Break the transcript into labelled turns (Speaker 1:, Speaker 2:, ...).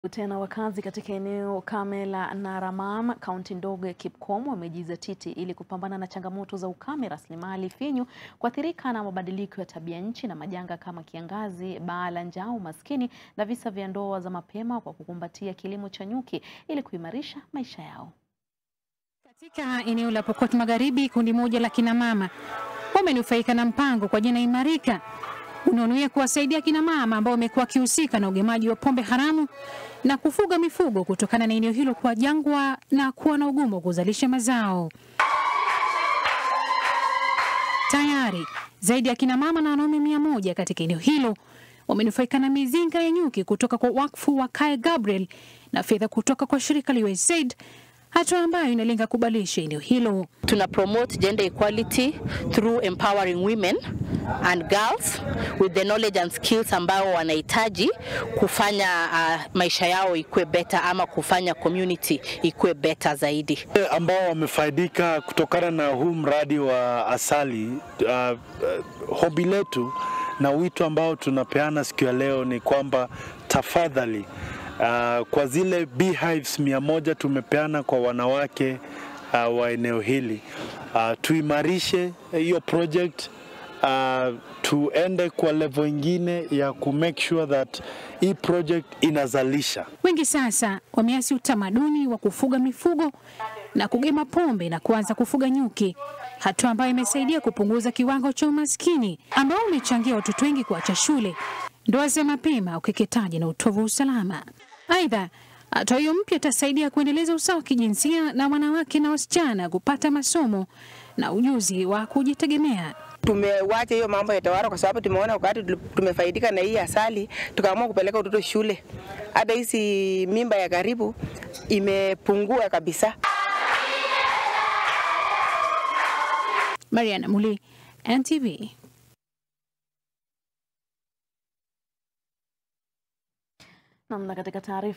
Speaker 1: Tena wakazi katika eneo kame la Naramam, kaunti ndogo ya Kipkom wamejizatiti ili kupambana na changamoto za ukame, rasilimali finyu, kuathirika na mabadiliko ya tabia nchi na majanga kama kiangazi, baa la njaa, umaskini na visa vya ndoa za mapema kwa kukumbatia kilimo cha nyuki ili kuimarisha maisha yao.
Speaker 2: Katika eneo la Pokot Magharibi, kundi moja la kina mama wamenufaika na mpango kwa jina Imarika unaonuia kuwasaidia kina mama ambao wamekuwa wakihusika na ugemaji wa pombe haramu na kufuga mifugo kutokana na eneo hilo kuwa jangwa na kuwa na ugumu wa kuzalisha mazao. Tayari zaidi ya kina mama na wanaume mia moja katika eneo hilo wamenufaika na mizinga ya nyuki kutoka kwa wakfu wa Kai Gabriel na fedha kutoka kwa shirika la USAID hatua ambayo inalenga kubadilisha eneo hilo.
Speaker 3: Tuna promote gender equality through empowering women and girls with the knowledge and skills ambao wanahitaji kufanya uh, maisha yao ikuwe better ama kufanya community ikuwe better zaidi.
Speaker 4: ambao wamefaidika kutokana na huu mradi wa asali. Uh, uh, hobi letu na wito ambao tunapeana siku ya leo ni kwamba tafadhali Uh, kwa zile beehives mia moja tumepeana kwa wanawake uh, wa eneo hili uh, tuimarishe hiyo project uh, tuende kwa level ingine ya ku make sure that hii project inazalisha.
Speaker 2: Wengi sasa wameasi utamaduni wa kufuga mifugo na kugema pombe na kuanza kufuga nyuki, hatua ambayo imesaidia kupunguza kiwango cha umaskini ambao umechangia watoto wengi kuacha shule, ndoa za mapema, ukeketaji na utovu wa usalama. Aidha, hatua hiyo mpya itasaidia kuendeleza usawa wa kijinsia na wanawake na wasichana kupata masomo na ujuzi wa kujitegemea.
Speaker 5: Tumewacha hiyo mambo ya tawara kwa sababu tumeona wakati tumefaidika na hii asali, tukaamua kupeleka watoto shule. Hata hizi mimba ya karibu imepungua kabisa.
Speaker 2: Mariana Muli, NTV.
Speaker 1: Namna katika taarifa